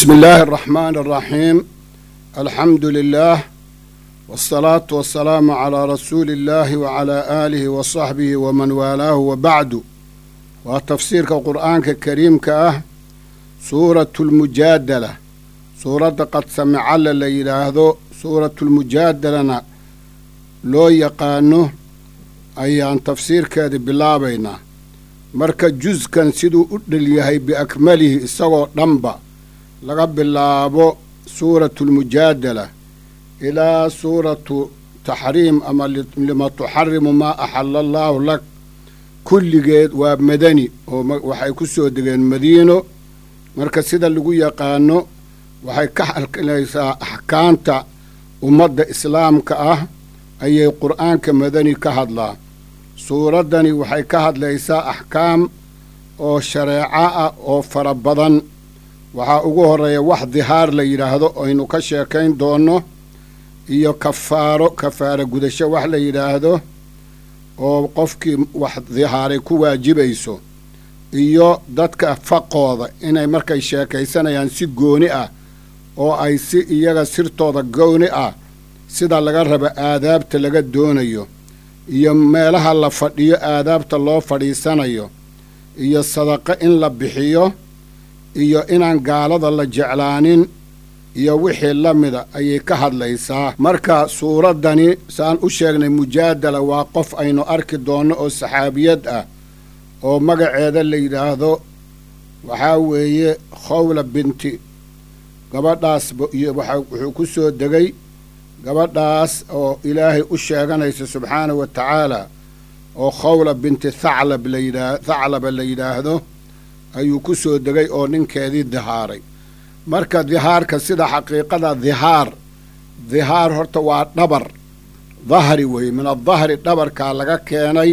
بسم الله الرحمن الرحيم الحمد لله والصلاة والسلام على رسول الله وعلى آله وصحبه ومن والاه وبعد وتفسير القرآن الكريم كأه سورة المجادلة سورة قد سمع ليلاهدو سورة المجادلة لو يقانو ayaan tafsiirkeeda bilaabaynaa marka juskan siduu u dhelyahay biakmalihi isagoo dhanba laga bilaabo suuratu lmujaadala ilaa suuratu taxriim ama lima tuxarimu maa axala allaahu lak kulligeed waa madani oo waxay ku soo degeen madiino marka sida lagu yaqaano waxay ka halkalaysaa axkaamta ummadda islaamka ah ayay qur'aanka madani ka hadlaa suuraddani waxay ka hadlaysaa axkaam oo shareeco ah oo fara badan waxaa ugu horreeya wax dihaar la yidhaahdo aynu ka sheekayn doonno iyo kafaaro kafaaro gudasho wax la yidhaahdo oo qofkii wax dihaaray ku waajibayso iyo dadka faqooda inay markay sheekaysanayaan si gooni ah oo ay si iyaga sirtooda gooni ah sida laga rabo aadaabta laga doonayo iyo meelaha la fadhiyo aadaabta loo fadhiisanayo iyo sadaqo in la bixiyo iyo inaan gaalada la jeclaanin iyo wixii la mida ayay ka hadlaysaa marka suuraddani saan u sheegnay mujaadala waa qof aynu arki doonno oo saxaabiyad ah oo magaceeda la yidhaahdo waxaa weeye khowla binti gabadhaas iyo wuxuu ku soo degay gabadhaas oo ilaahay u sheeganaysa subxaanahu wa tacaala oo khawla binti thaclab layidhaa thaclaba la yidhaahdo ayuu ku soo degay oo ninkeedii dihaaray marka dihaarka sida xaqiiqada dihaar dihaar horta waa dhabar dahri weeye min adahri dhabarkaa laga keenay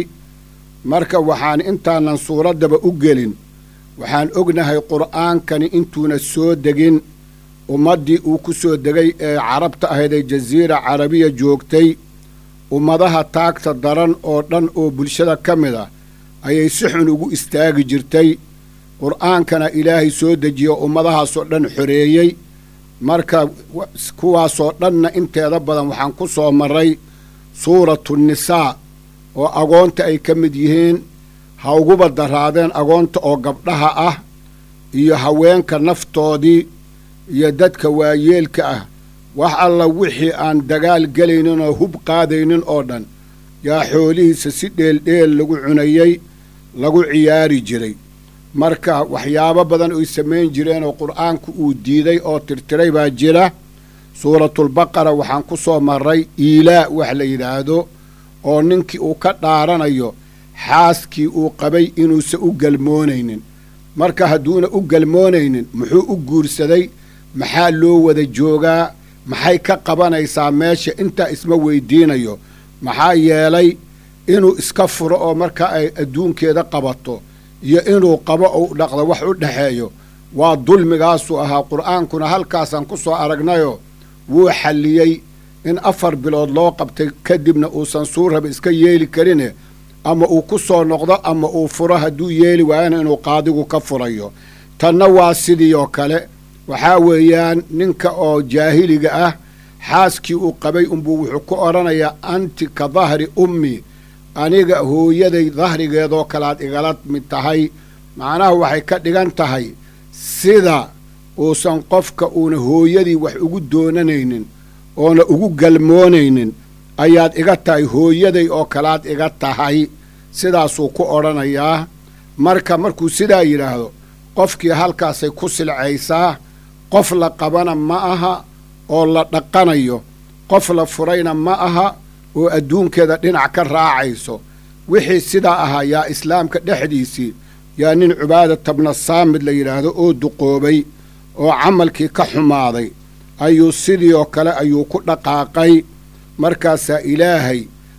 marka waxaan intaanan suuraddaba u gelin waxaan ognahay qur'aankani intuuna soo degin ummaddii uu ku soo degay ee carabta ahayd ee jasiira carabiya joogtay ummadaha taagta daran oo dhan oo bulshada ka mid ah ayay si xun ugu istaagi jirtay qur'aankana ilaahay soo dejiyo ummadahaasoo dhan xoreeyey marka kuwaasoo dhanna inteeda badan waxaan ku soo marray suuratu nisaa oo agoonta ay ka mid yihiin ha uguba daraadeen agoonta oo gabdhaha ah iyo haweenka naftoodii iyo dadka waayeelka ah wax alla wixii aan dagaal gelaynin oo hub qaadaynin oo dhan yaa xoolihiisa si dheeldheel lagu cunayey lagu ciyaari jiray marka waxyaabo badan oy samayn jireen oo qur'aanku uu diiday oo tirtiray baa jira suuratulbaqara waxaan ku soo marray iilaa wax la yidhaahdo oo ninkii uu ka dhaaranayo xaaskii uu qabay inuusan u galmoonaynin marka hadduuna u galmoonaynin muxuu u guursaday maxaa loo wada joogaa maxay ka qabanaysaa meesha intaa isma weydiinayo maxaa yeelay inuu iska furo oo marka ay adduunkeeda qabato iyo inuu qabo ou dhaqdo wax u dhexeeyo waa dulmigaasuu ahaa qur'aankuna halkaasaan ku soo aragnayoo wuu xalliyey in afar bilood loo qabtay kadibna uusan suurraba iska yeeli karine ama uu ku soo noqdo ama uu furo hadduu yeeli waayana inuu qaadigu ka furayo tanna waa sidii oo kale waxaa weeyaan ninka oo jaahiliga ah xaaskii uu qabay unbuu wuxuu ku odhanayaa anti ka dahri ummi aniga hooyaday dahrigeedoo kalead igala mid tahay macnaha waxay ka dhigan tahay sida uusan qofka uuna hooyadii wax ugu doonanaynin oona ugu galmoonaynin ayaad iga tahay hooyaday oo kalead iga tahay sidaasuu ku odhanayaa marka markuu sidaa yidhaahdo qofkii halkaasay ku silcaysaa qof la qabana ma aha oo la dhaqanayo qof la furayna ma aha oo adduunkeeda dhinac ka raacayso wixii sidaa ahaa yaa islaamka dhexdiisii yaa nin cubaadata bna saamid la yidhaahdo oo duqoobay oo camalkii ka xumaaday ayuu sidii oo kale ayuu ku dhaqaaqay markaasaa ilaahay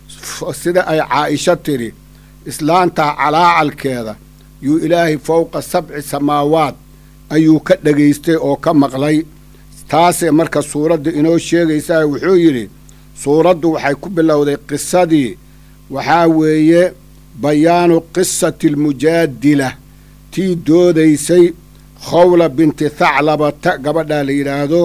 sida ay caa'isho tidhi islaantaa calaacalkeeda yuu ilaahay fowqa sabci samaawaad ayuu ka dhegaystay oo ka maqlay taasee marka suuradda inoo sheegaysaa wuxuu yidhi suuraddu waxay ku bilowday qisadii waxaa weeye bayaanu qisati almujaadila tii doodaysay khawla binti thaclabata gabadhaa la yidhaahdo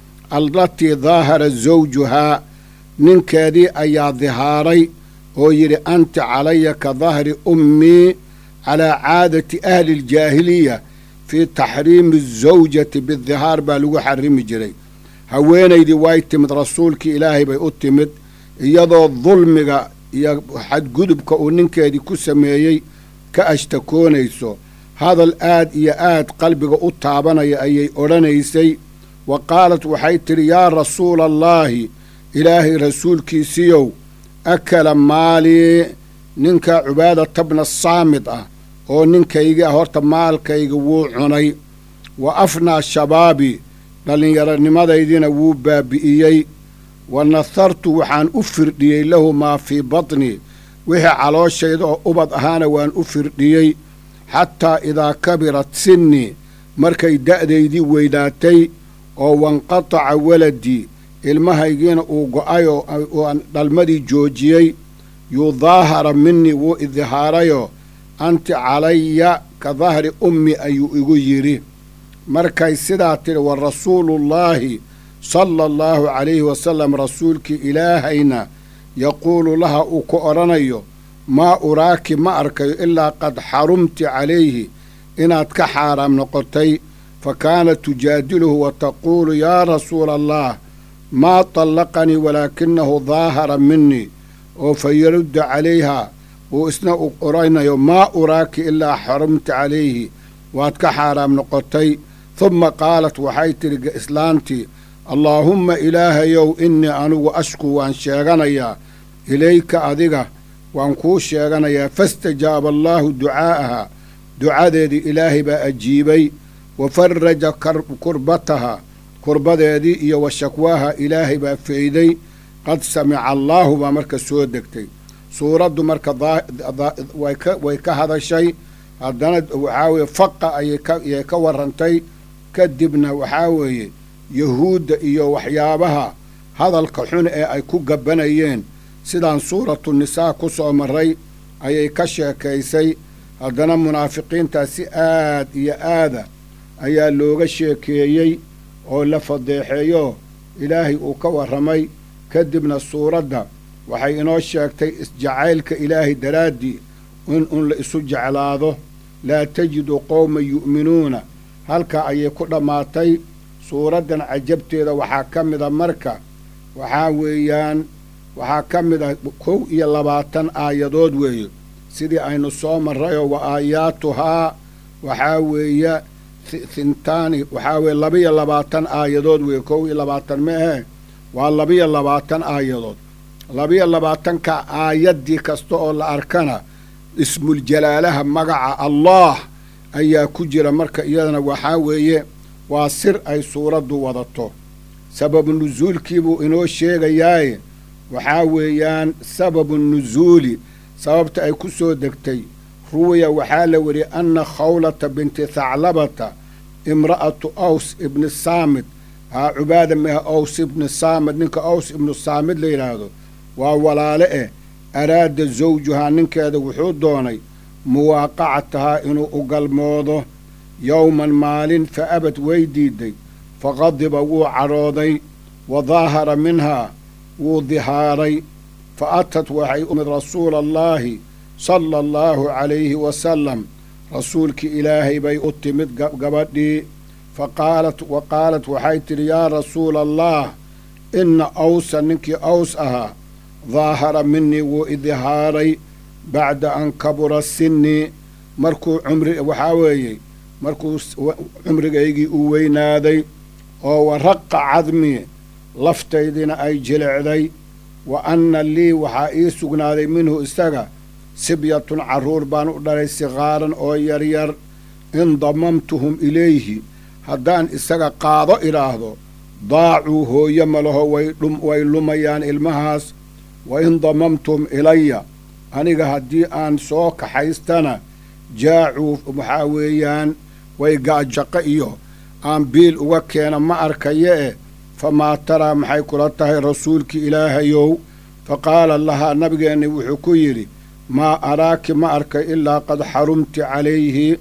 allatii daahara zawjuhaa ninkeedii ayaa dihaaray oo yidhi anta calaya ka dahri ummii calaa caadati ahli aljaahiliya fii taxriimi azawjati bidihaar baa lagu xarimi jiray haweenaydii way timid rasuulkii ilaahay bay u timid iyadoo dulmiga iyo xadgudubka uu ninkeedii ku sameeyey ka ashtakoonayso hadal aad iyo aad qalbiga u taabanaya ayay odhanaysay wa qaalat waxay tidhi yaa rasuula allaahi ilaahay rasuulkiisiiyow akala maalii ninka cubaadata bna saamid ah oo ninkayga horta maalkayga wuu cunay wa afnaa shabaabi dhallinyaronimadaydina wuu baabi'iyey wa nahartu waxaan u firdhiyey lahu maa fii batni wixii calooshayda oo ubad ahaana waan u firdhiyey xataa idaa kabirat sinnii markay da'daydii weynaatay oo wanqataca waladii ilmahaygiina uu go'ay oo aan dhalmadii joojiyey yudaahara minii wuu idihaarayoo anti calaya ka dahri ummi ayuu igu yidhi markay sidaa tidhi wa rasuuluullaahi sala allahu calayhi wasalam rasuulkii ilaahayna yaquulu laha uu ku odhanayo maa uraaki ma arkayo ilaa qad xarumti calayhi inaad ka xaaraam noqotay fa kaanat tujaadiluhu wa taquulu yaa rasuula allah maa tallaqanii walaakinahu daahara minii oo fa yaruddu calayha uu isna u odhanayo maa uraaki ilaa xarumti calayhi waad ka xaaraam noqotay humma qaalat waxay tidhi islaantii allaahumma ilaahayow innii anigu ashku waan sheeganayaa ilayka adiga waan kuu sheeganayaa fastajaaba allaahu ducaa'aha ducadeedii ilaahay baa ajiibay wa faraja kurbataha kurbadeedii iyo wa shakwaaha ilaahay baa feyday qad samica allaahu baa marka soo degtay suuraddu marka way ka hadashay haddana waxaa weeye faqa ayay ka warrantay kadibna waxaa weeye yahuudda iyo waxyaabaha hadalka xun ee ay ku gabbanayeen sidaan suuratu nisaa ku soo marray ayay ka sheekaysay haddana munaafiqiintaa si aad iyo aada ayaa looga sheekeeyey oo la fadeexeeyo ilaahay uu ka warramay kadibna suuradda waxay inoo sheegtay isjacaylka ilaahay daraaddii in un la isu jeclaado laa tajidu qowman yu'minuuna halkaa ayay ku dhammaatay suuraddan cajabteeda waxaa ka mida marka waxaa weeyaan waxaa ka mid ah kow iyo labaatan aayadood weeye sidii aynu soo marrayoo wa aayaatuhaa waxaa weeye hintaani waxaa weeye labiyo labaatan aayadood weeye kow iyo labaatan ma ahe waa labiyo labaatan aayadood labiyo labaatanka aayaddii kasta oo la arkana ismuljalaalaha magaca allaah ayaa ku jira marka iyadana waxaa weeye waa sir ay suuraddu wadato sababu nusuulkiibuu inoo sheegayaaye waxaa weeyaan sababu nusuuli sababta ay ku soo degtay ruwiya waxaa la weriyey anna khawlata binti thaclabata imra'atu aws ibni saamid haa cubaada meha aws ibni saamid ninka aws ibnu saamid la yidhaahdo waa walaale eh araada zawjuhaa ninkeeda wuxuu doonay muwaaqacatahaa inuu u galmoodo yowman maalin fa abad way diiday faqadiba wuu cadhooday wa daahara minhaa wuu dihaaray fa atat waxay umid rasuula allaahi sala allahu calayhi wasalam rasuulkii ilaahay bay u timid gabadhii fa qaalat wa qaalat waxay tidhi yaa rasuula allah inna awsa ninkii aws ahaa daahara minii wuu idihaaray bacda an kabura sinnii markuu cumri waxaa weeye markuu cumrigaygii u weynaaday oo waraqa cadmii laftaydiina ay jilicday wa anna lii waxaa ii sugnaaday minhu isaga sibyatun carruur baan u dhalay sikaaran oo yaryar in damamtuhum ilayhi haddaan isaga qaado idhaahdo daacuu hooye malaho way lumayaan ilmahaas wa in damamtuhum ilaya aniga haddii aan soo kaxaystana jaacuu waxaa weeyaan way gaajaqo iyo aan biil uga keena ma arkaye e famaa taraa maxay kula tahay rasuulkii ilaahayow fa qaala lahaa nabigeenni wuxuu ku yidhi maa araaki ma arkay ilaa qad xarumti calayhi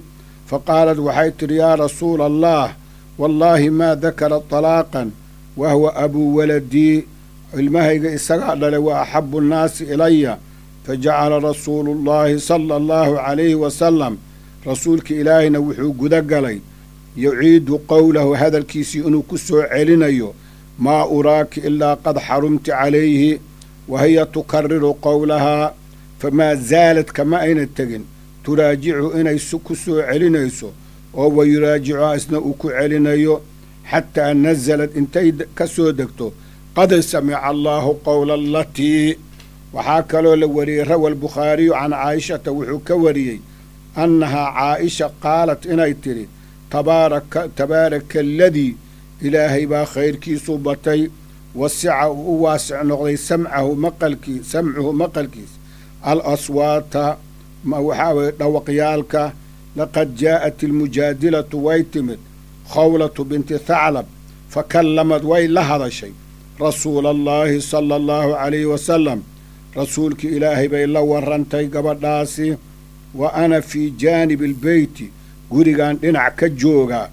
fa qaalat waxay tidhi yaa rasuula allah wallaahi maa dakara talaaqan wa huwa abuu waladii ilmahayga isagaa dhalay wa axabu nnaasi ilaya fa jacala rasuulu llaahi sala allahu calayhi wasalam rasuulka ilaahayna wuxuu guda galay yuciidu qowlahu hadalkiisii inuu ku soo celinayo maa uraaki ilaa qad xarumti calayhi wa hiya tukariru qowlahaa famaa zaalad kama ayna tegin turaajicu inay ku soo celinayso oo wa yuraajicuhaa isna uu ku celinayo xataa nasalad intay ka soo degto qad samica allaahu qowla alatii waxaa kaloo la wariyey rawa albukhaariyu can caa'ishata wuxuu ka wariyey annahaa caa'isha qaalat inay tidhi tabaaraka tabaaraka aladii ilaahay baa khayrkiisu batay wasica uu u waasic noqday samcahu maqalkii samcuhu maqalkiis al aswaata waxaa weye dhawaqyaalka laqad jaa'at ilmujaadilatu way timid khawlatu binti thaclab fa kallamad way la hadashay rasuula allaahi sala allahu calayhi wasalam rasuulkii ilaahay bay la warrantay gabadhaasi wa ana fii jaanibi albeyti gurigan dhinac ka joogaa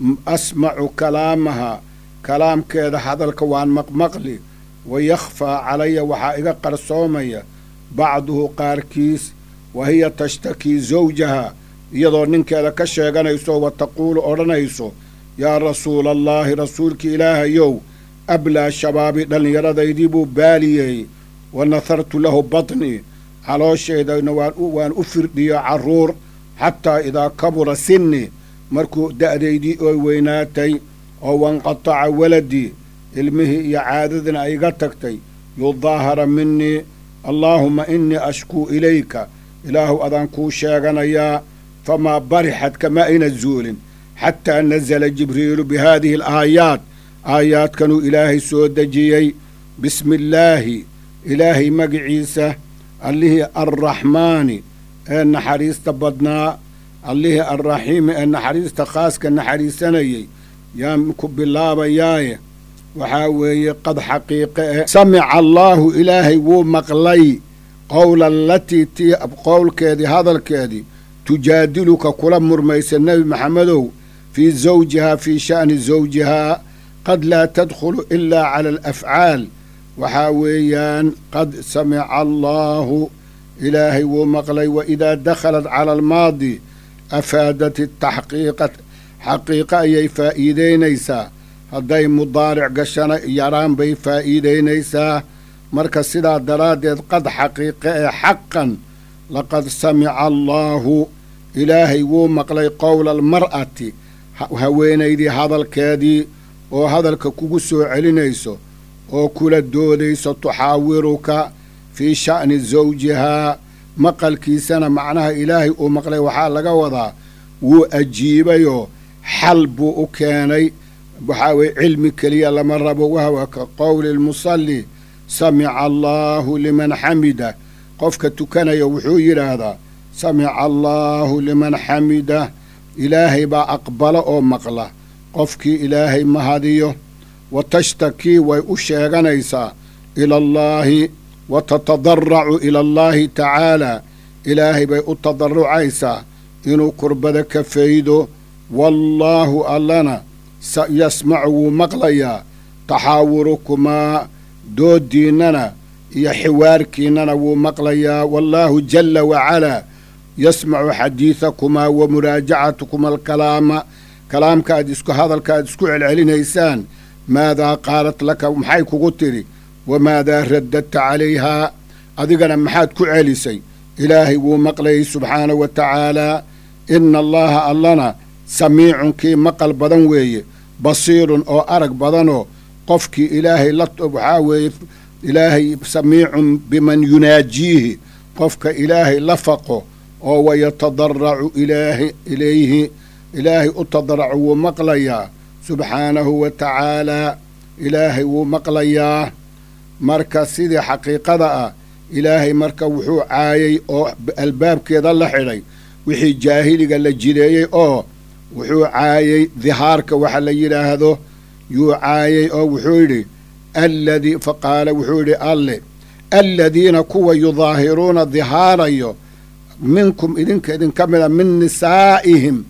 asmacu kalaamaha kalaamkeeda hadalka waan maqmaqli wa yakhfaa calaya waxaa iga qarsoomaya bacduhu qaarkiis wa hiya tashtakii zawjaha iyadoo ninkeeda ka sheeganayso wa taquulu odhanayso yaa rasuula allaahi rasuulka ilaahayow ablaa shabaabi dhallinyaradaydii buu baaliyey wa nahartu lahu batnii calooshaydanna waan u firdhiyo carruur xataa idaa kabura sinni markuu da'daydii oy weynaatay oo wanqataca waladii ilmihii iyo caadadina ay iga tagtay yudaahara minii allaahumma innii ashkuu ilayka ilaahu adaan kuu sheeganayaa famaa barixad kama ayna zuulin xataa nasala jibriilu bi haadihi alaayaat aayaadkanuu ilaahay soo dejiyey bismi illaahi ilaahay magiciisa allihii arraxmaani ee naxariista badnaa allihii arraxiimi ee naxariista khaaska naxariisanayey yaan ku bilaabayaaye waxaa weeye qad xaqiiqe eh samica allaahu ilaahay wuu maqlay qowla alatii tii qowlkeedii hadalkeedii tujaadiluka kula murmaysa nebi maxamedow fii zawjihaa fii sha'ni zawjihaa qad laa tadkhulu ilaa cala alafcaal waxaa weeyaan qad samica allaahu ilaahay wuu maqlay wa idaa dakhalat cala almaadi afaadat taxqiiqa xaqiiqa ayay faa'iideynaysaa hadday mudaaric gashana yaraan bay faa'iideynaysaa marka sidaa daraaddeed qad xaqiiqe ee xaqan laqad samica allaahu ilaahay wuu maqlay qowla almar'ati haweenaydii hadalkeedii oo hadalka kugu soo celinayso oo kula doodayso tuxaawiruka fii sha'ni zawjihaa maqalkiisana macnaha ilaahay uu maqlay waxaa laga wadaa wuu ajiibayoo xal buu u keenay waxaa weye cilmi keliya lama rabo wahwa ka qowli lmusalli samica allaahu liman xamida qofka tukanaya wuxuu yidhaahdaa samica allaahu liman xamida ilaahay baa aqbala oo maqla qofkii ilaahay mahadiyo wa tashtakii way u sheeganaysaa ila allaahi wa tatadaracu ila allaahi tacaalaa ilaahay bay u tadarucaysaa inuu kurbada ka faydo wallaahu allana yasmacu wuu maqlayaa taxaawurukumaa dooddiinnana iyo xiwaarkiinnana wuu maqlayaa wallaahu jalla wacalaa yasmacu xadiidakumaa wa muraajacatukumaa alkalaama kalaamka aad isku hadalka aad isku celcelinaysaan maadaa qaalat laka maxay kugu tidhi wamaadaa raddadta calayhaa adigana maxaad ku celisay ilaahay wuu maqlayay subxaana wa tacaalaa ina allaha allana samiicun kii maqal badan weeye basiirun oo arag badanoo qofkii ilaahay la waxaa weeye ilaahay samiicun biman yunaajiihi qofka ilaahay la faqo oo wayatadaracu ilaahi ilayhi ilaahay u tadaracu wuu maqlayaa subxaanahu wa tacaalaa ilaahay wuu maqlayaa marka sidii xaqiiqada ah ilaahay marka wuxuu caayay oo albaabkeeda la xidhay wixii jaahiliga la jideeyey oo wuxuu caayey dihaarka waxa la yidhaahdo yuu caayay oo wuxuu yidhi alladii fa qaala wuxuu yidhi alle aladiina kuwa yudaahiruuna dihaarayo minkum idinka idinka mida min nisaa'ihim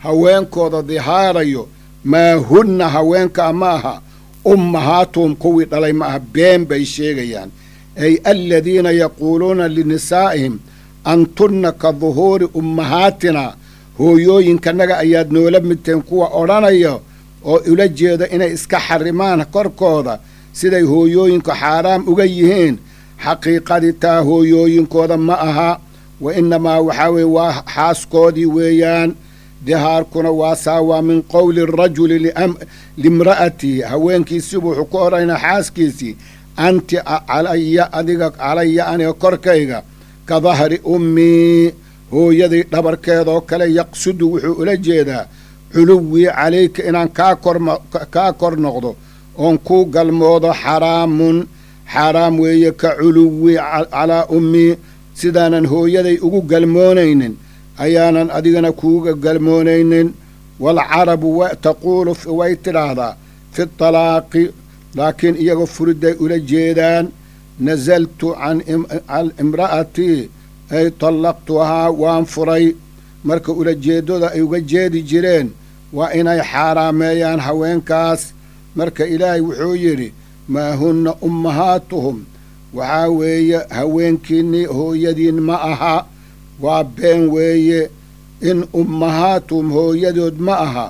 haweenkooda dihaarayo maa hunna haweenkaa ma aha ummahaatuhum kuwii dhalay ma aha been bay sheegayaan ay aladiina yaquuluuna linisaa'ihim antunna ka duhuuri ummahaatina hooyooyinkanaga ayaad noola midteen kuwa odhanaya oo ula jeeda inay iska xarimaan korkooda siday hooyooyinka xaaraam uga yihiin xaqiiqadii taa hooyooyinkooda ma aha wa innamaa waxaa weeye waa xaaskoodii weeyaan dihaarkuna waa saa waa min qowli rajuli limra'atihi haweenkiisii wuxuu ku odhanaa xaaskiisii anti calaya adiga calaya aniga korkayga ka dahri ummii hooyaday dhabarkeedoo kale yaqsudu wuxuu ula jeedaa culuwii calayka inaan kaa korkaa kor noqdo oon kuu galmoodo xaraamun xaaraam weeye ka culuwii calaa ummii sidaanan hooyaday ugu galmoonaynin ayaanan adigana kuuga galmoonaynin waalcarabu taquulu way tidhaahdaa fi talaaqi laakiin iyagoo furiday ula jeedaan nasaltu can imra'atii ay tallaqtuhaa waan furay marka ulajeeddada ay uga jeedi jireen waa inay xaaraameeyaan haweenkaas marka ilaahay wuxuu yidhi maa hunna ummahaatuhum waxaa weeye haweenkiinnii hooyadiin ma aha waa been weeye in ummahaatuhum hooyadood ma aha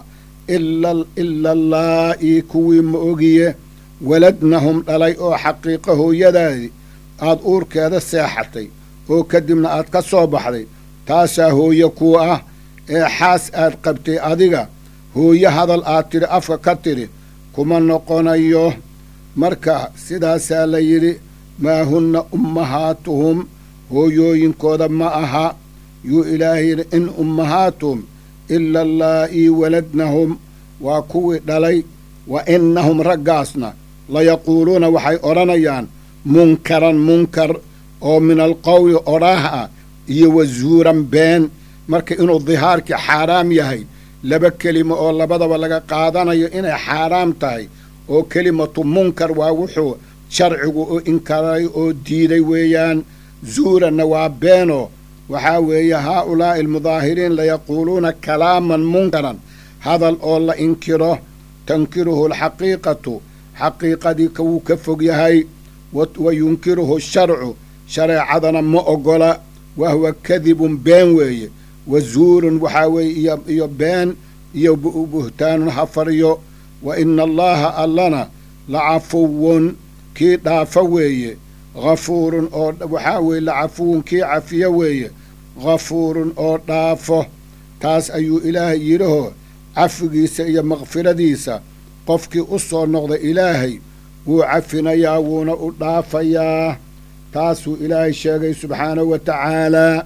ila allaa'i kuwii ma ogiye waladnahum dhalay oo xaqiiqo hooyadaadi aad uurkeeda seexatay oo kadibna aad ka soo baxday taasaa hooye kuu ah ee xaas aad qabtay adiga hooye hadal aad tidhi afka ka tidhi kuma noqonayo marka sidaasaa la yidhi maa hunna ummahaatuhum hooyooyinkooda ma aha yuu ilaahay yidhi in ummahaatuhum ila allaa'ii waladnahum waa kuwii dhalay wa innahum raggaasna layaquuluuna waxay odhanayaan munkaran munkar oo min alqowli odhaah ah iyo wazuuran been marka inuu dihaarkii xaaraam yahay laba kelimo oo labadaba laga qaadanayo inay xaaraam tahay oo kelimatu munkar waa wuxuu sharcigu u inkaray oo diiday weeyaan zuuranna waa beeno waxaa weeye haa ulaa'i almudaahiriin layaquuluuna kalaaman munkaran hadal oo la inkiro tankiruhu alxaqiiqatu xaqiiqadii kawuu ka fog yahay wa yunkiruhu sharcu shareecadana ma ogola wahuwa kadibun been weeye wa zuurun waxaa weeye iyo been iyo buhtaanun hafaryo wa ina allaha allana lacafuwun kii dhaafa weeye hafuurun oo waxaa weeye lacafuwun kii cafiyo weeye hafuurun oo dhaafo taas ayuu ilaahay yidhahoo cafigiisa iyo makfiradiisa qofkii u soo noqda ilaahay wuu cafinayaa wuuna u dhaafayaa taasuu ilaahay sheegay subxaanahu wa tacaalaa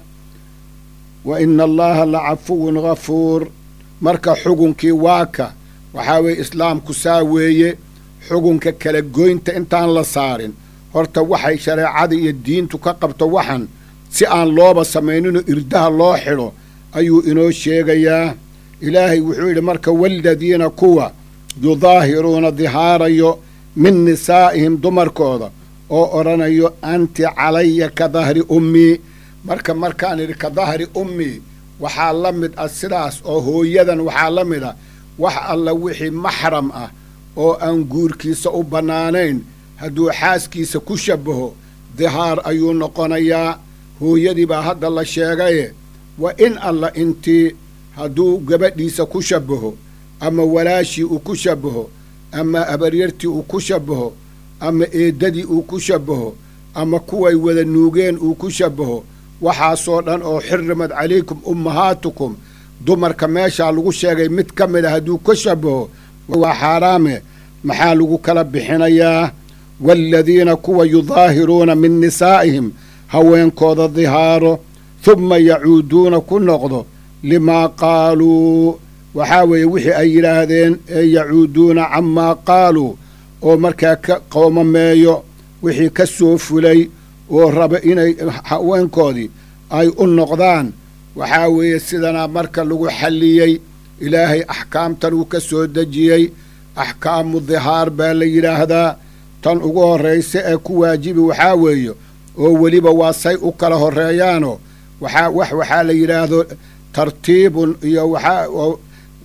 wa ina allaha lacafuwun ghafuur marka xugunkii waaka waxaa weeye islaamku saa weeye xugunka kala goynta intaan la saarin horta waxay shareecada iyo diintu ka qabto waxan si aan looba samayninoo irdaha loo xidho ayuu inoo sheegayaa ilaahay wuxuu yidhi marka waaladiina kuwa yudaahiruuna dihaarayo min nisaa'ihim dumarkooda oo odhanayo anti calaya ka dahri ummii marka markaan idhi ka dahri ummii waxaa la mid ah sidaas oo hooyadan waxaa la mid ah wax alla wixii maxram ah oo aan guurkiisa u bannaanayn hadduu xaaskiisa ku shabbaho dihaar ayuu noqonayaa hooyadii baa hadda la sheegaye wa in alla intii hadduu gabadhiisa ku shabbaho ama walaashii uu ku shabbaho ama abaryartii uu ku shabbaho ama eeddadii uu ku shabbaho ama kuway wada nuugeen uu ku shabbaho waxaasoo dhan oo xirrimad calaykum ummahaatukum dumarka meeshaa lagu sheegay mid ka mid a hadduu ka shabbaho waa xaaraame maxaa lagu kala bixinayaa waaladiina kuwa yudaahiruuna min nisaa'ihim haweenkooda dihaaro humma yacuuduuna ku noqdo limaa qaaluu waxaa weeye wixii ay yidhaahdeen ee yacuuduuna camaa qaaluu oo markaa ka qoomameeyo wixii ka soo fulay oo raba inay haweenkoodii ay u noqdaan waxaa weeye sidanaa marka lagu xalliyey ilaahay axkaamtan uu ka soo dejiyey axkaamu dihaar baa la yidhaahdaa tan ugu horraysa ee ku waajibi waxaa weeye oo weliba waa say u kala horreeyaanoo waxaa wax waxaa la yidhaahdo tartiibun iyo waxaa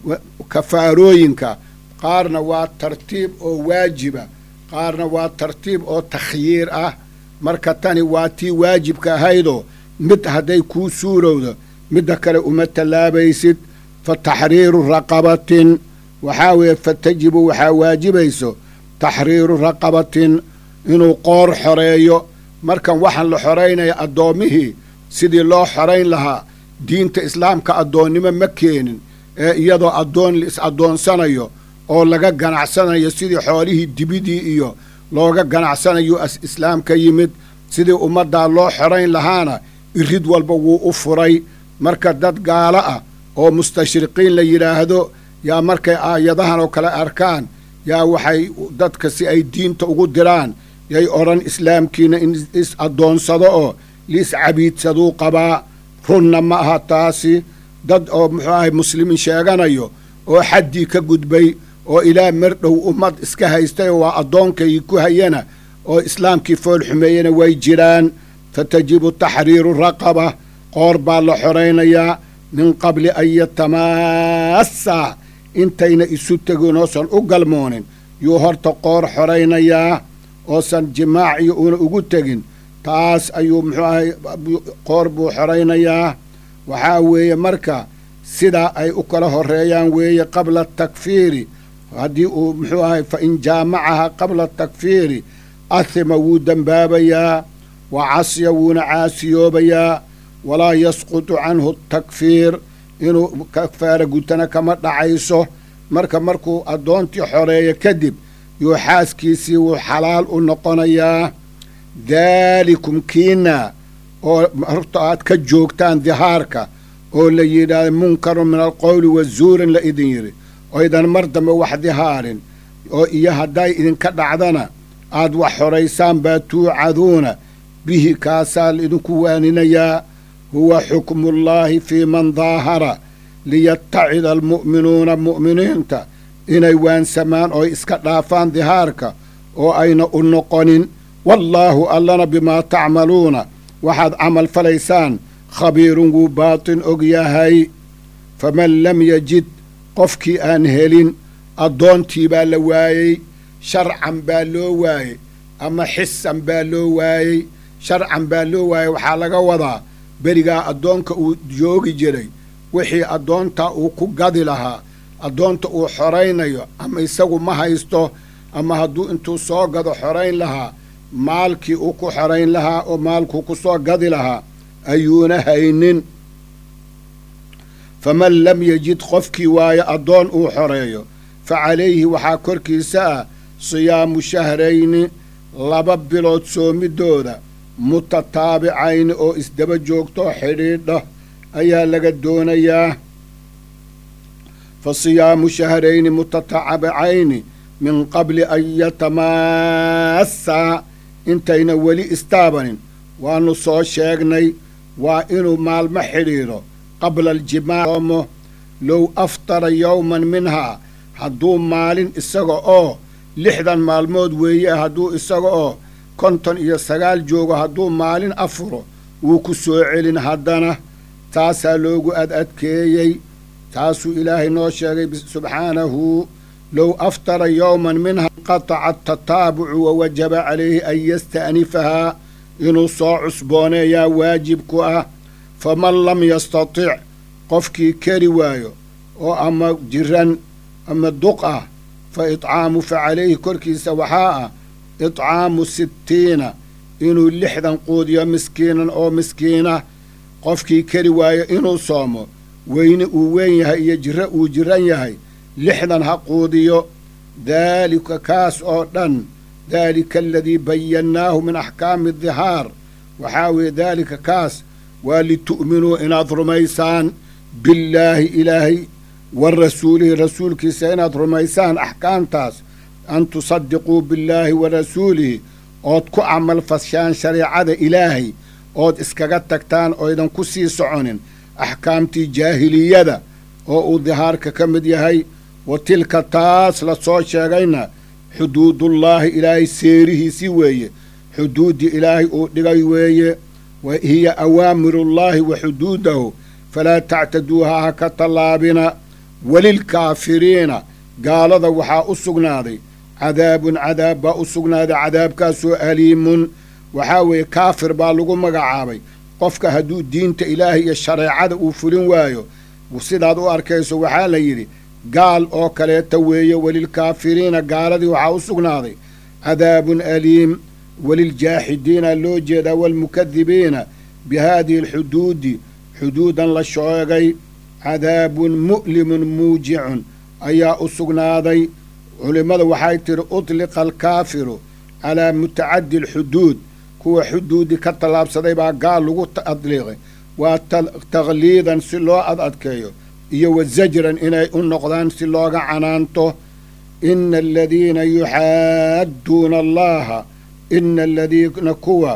kafaarooyinka qaarna waa tartiib oo waajiba qaarna waa tartiib oo takhyiir ah marka tani waa tii waajibka ahaydoo mid hadday kuu suurowdo midda kale uma tallaabaysid fa taxriiru raqabatin waxaa weeye fa tajibu waxaa waajibayso taxriiru raqabatin inuu qoor xoreeyo markan waxaan la xoraynaya addoommihii sidii loo xorayn lahaa diinta islaamka addoonnimo ma keenin ee iyadoo addoon la is addoonsanayo oo laga ganacsanayo sidii xoolihii dibidii iyo looga ganacsanayo islaam ka yimid sidii ummaddaa loo xorayn lahaana irid walba wuu u furay marka dad gaalo ah oo mustashriqiin la yidhaahdo yaa markay aayadahan oo kale arkaan yaa waxay dadka si ay diinta ugu diraan yay odhan islaamkiina in is addoonsado oo liis cabiidsaduu qabaa runna ma aha taasi dad oo muxuu ahay muslimiin sheeganayo oo xaddii ka gudbay oo ilaa mardhow ummad iska haystayoo waa addoonkaygii ku hayana oo islaamkii fool xumeeyena way jiraan fa tajibu taxriiru raqaba qoor baa la xoraynayaa min qabli an yatamaassaa intayna isu tegin oosan u galmoonin yuu horta qoor xoraynayaa oosan jimaac iyo uuna ugu tegin taas ayuu muxuu ahay qoor buu xoraynayaa waxaa weeye marka sidaa ay u kala horreeyaan weeye qabla takfiiri haddii uu muxuu ahay fa in jaamacaha qabla takfiiri ahima wuu dembaabayaa wa casya wuuna caasiyoobayaa walaa yasqutu canhu takfiir inuu kafaara gutana kama dhacayso marka markuu addoontii xoreeyo kadib yuu xaaskiisii wuu xalaal u noqonayaa daalikum kiina oo horta aad ka joogtaan dihaarka oo la yidhaahdo munkarun min alqowli wa zuurin la idin yidhi oydan mar dambe wax dihaarin oo iyo hadday idinka dhacdana aad wax xoraysaan baa tuucaduuna bihi kaasaa laidinku waaninayaa huwa xukmuullaahi fii man daahara liyatacida almu'minuuna mu'miniinta inay waansamaan oo iska dhaafaan dihaarka oo ayna u noqonin wallaahu allana bimaa tacmaluuna waxaad camal falaysaan khabiirun wuu baatin og yahay faman lam yajid qofkii aan helin addoontii baa la waayey sharcan baa loo waayey ama xisan baa loo waayey sharcan baa loo waayey waxaa laga wadaa berigaa addoonka uu joogi jiray wixii addoontaa uu ku gadi lahaa addoonta uu xoraynayo ama isagu ma haysto ama hadduu intuu soo gado xorayn lahaa maalkii uu ku xorayn lahaa oo maalkuu ku soo gadi lahaa ayuuna haynin faman lam yajid qofkii waayo addoon uu xoreeyo fa calayhi waxaa korkiisa ah siyaamu shahrayni laba bilood soomidooda mutataabicayni oo isdaba joogto xidhiidha ayaa laga doonayaa fa siyaamu shahrayni mutataabicayni min qabli an yatamaassaa intayna weli istaabanin waannu soo sheegnay waa inuu maalmo xidhiidho qabla aljimaac low aftara yowman minhaa hadduu maalin isaga oo lixdan maalmood weeye hadduu isaga oo konton iyo sagaal joogo hadduu maalin afuro wuu ku soo celin haddana taasaa loogu ad adkeeyey taasuu ilaahay noo sheegay subxaanahu low aftara yowman minha qataca atataabucu wa wajaba calayhi an yasta'nifahaa inuu soo cusbooneeyaa waajib ku ah faman lam yastatic qofkii keri waayo oo ama jiran ama duq ah fa itcaamu fa calayhi korkiisa waxaa ah itcaamu sittiina inuu lixdan quudiyo miskiinan oo miskiina qofkii keri waayo inuu soomo weyne uu weyn yahay iyo jiro uu jiran yahay lixdan ha quudiyo daalika kaas oo dhan daalika aladii bayannaahu min axkaami dihaar waxaa weeye daalika kaas waa litu'minuu inaad rumaysaan billaahi ilaahay wa rasuulihi rasuulkiisa inaad rumaysaan axkaamtaas an tusadiquu billaahi wa rasuulihi ood ku camal fashaan shareecada ilaahay ood iskaga tagtaan oydan ku sii soconin axkaamtii jaahiliyada oo uu dihaarka ka mid yahay wa tilka taas la soo sheegayna xuduudullaahi ilaahay seerihiisii weeye xuduuddii ilaahay uu dhigay weeye wa hiya awaamirullaahi wa xuduudahu falaa tactaduuha ha ka tallaabina welilkaafiriina gaalada waxaa u sugnaaday cadaabun cadaab baa u sugnaaday cadaabkaasoo aliimun waxaa weeye kaafir baa lagu magacaabay qofka hadduu diinta ilaahay iyo shareecada uu fulin waayo sidaad u arkayso waxaa la yidhi gaal oo kaleeta weeye welilkaafiriina gaaladii waxaa u sugnaaday cadaabun aliim weliljaaxidiina loo jeedaa waalmukadibiina bi haadihi alxuduudi xuduudan la sheegay cadaabun mu'limun muujicun ayaa u sugnaaday culimmada waxay tidhi utliqa alkaafiru calaa mutacaddi alxuduud kuwa xuduudi ka tallaabsaday baa gaal lagu adliiqay waa takhliidan si loo ad adkeeyo iyo wa zajran inay u noqdaan si looga canaanto ina aladiina yuxaadduuna allaha ina aladiina kuwa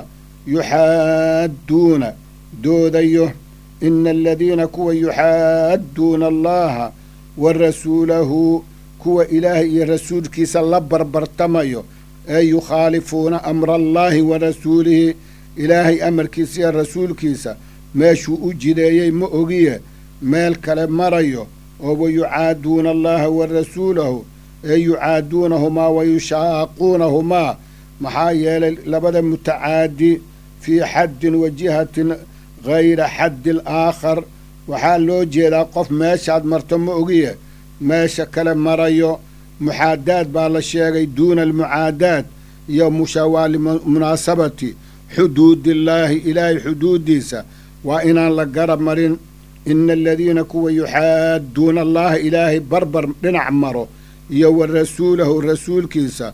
yuxaadduuna doodayo ina aladiina kuwa yuxaadduuna allaha wa rasuulahu kuwa ilaahay iyo rasuulkiisa la barbartamayo ee yukhaalifuuna amra allaahi wa rasuulihi ilaahay amarkiisa iyo rasuulkiisa meeshuu u jideeyey ma ogiye meel kale marayo oo wa yucaaduuna allaha wa rasuulahu ee yucaaduunahumaa wa yushaaquunahumaa maxaa yeelay labada mutacaadi fii xaddin wa jihatin hayra xaddi alaakhar waxaa loo jeedaa qof meeshaad marto ma ogiye meesha kale marayo muxaadaad baa la sheegay duuna almucaadaad iyo mushaawaa limunaasabati xuduudillaahi ilaahay xuduuddiisa waa inaan la garab marin ina aladiina kuwa yuxaadduuna allaha ilaahay barbar dhinac maro iyo wa rasuulahu rasuulkiisa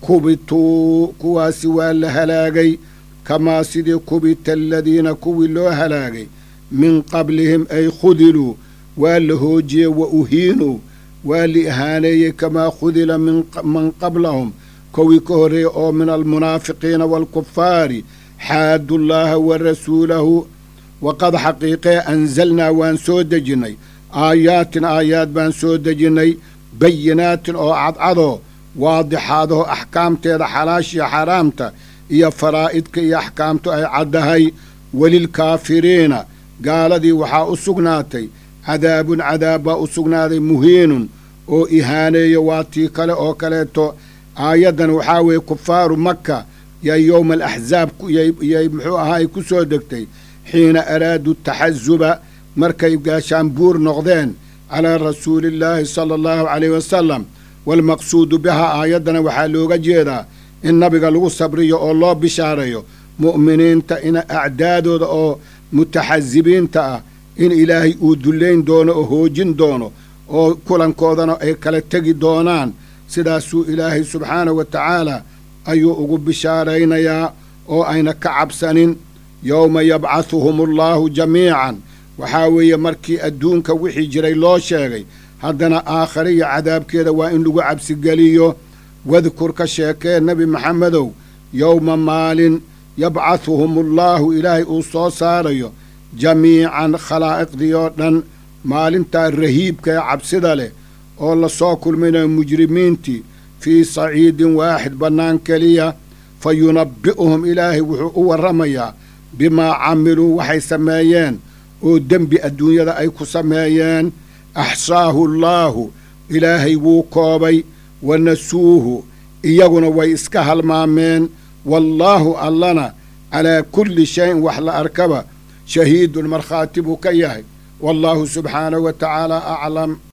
kubituu kuwaasi waa la halaagay kamaa sidii kubita aladiina kuwii loo halaagay min qablihim ay khudiluu waa la hoojiyey wa uhiinuu waa la ihaaneeyey kamaa khudila man qablahum kowii ka horreeyey oo min almunaafiqiina waalkufaari xaaddu llaaha wa rasuulahu waqad xaqiiqee anzalnaa waan soo dejinnay aayaatin aayaad baan soo dejinnay bayinaatin oo cadcadoo waadixaadoo axkaamteeda xalaashiya xaraamta iyo faraa'idka iyo axkaamtu ay caddahay welilkaafiriina gaaladii waxaa u sugnaatay cadaabun cadaab baa u sugnaaday muhiinun oo ihaaneeyo waa tii kale oo kaleeto aayaddan waxaa weeye kufaaru makka yaa yowma alaxzaab yay muxuu ahaay ku soo degtay xiina araaduu taxasuba markay gaashaanbuur noqdeen calaa rasuuliillaahi sala allahu caleyh wasalam waalmaqsuudu bihaa aayaddana waxaa looga jeedaa in nabiga lagu sabriyo oo loo bishaareeyo mu'miniinta in acdaadooda oo mutaxasibiinta ah in ilaahay uu dullayn doono oo hoojin doono oo kulankoodana ay kala tegi doonaan sidaasuu ilaahay subxaanahu wa tacaala ayuu ugu bishaaraynayaa oo ayna ka cabsanin yowma yabcahuhum allaahu jamiican waxaa weeye markii adduunka wixii jiray loo sheegay haddana aakhariya cadaabkeeda waa in lagu cabsigeliyo wadkur ka sheekee nebi maxamedow yowma maalin yabcahuhum allaahu ilaahay uu soo saarayo jamiican khalaa'iqdii oo dhan maalintaa rahiibka ee cabsida leh oo la soo kulminayo mujrimiintii fii saciidin waaxid bannaan keliya fa yunabbi'uhum ilaahay wuxuu u warramayaa bimaa camiluu waxay sameeyeen oo dembi adduunyada ay ku sameeyeen axsaahu allaahu ilaahay wuu koobay wa nasuuhu iyaguna way iska halmaameen wallaahu allana calaa kulli shayin wax la arkaba shahiidun markhaati buu ka yahay wallaahu subxaanahu wa tacaala aclam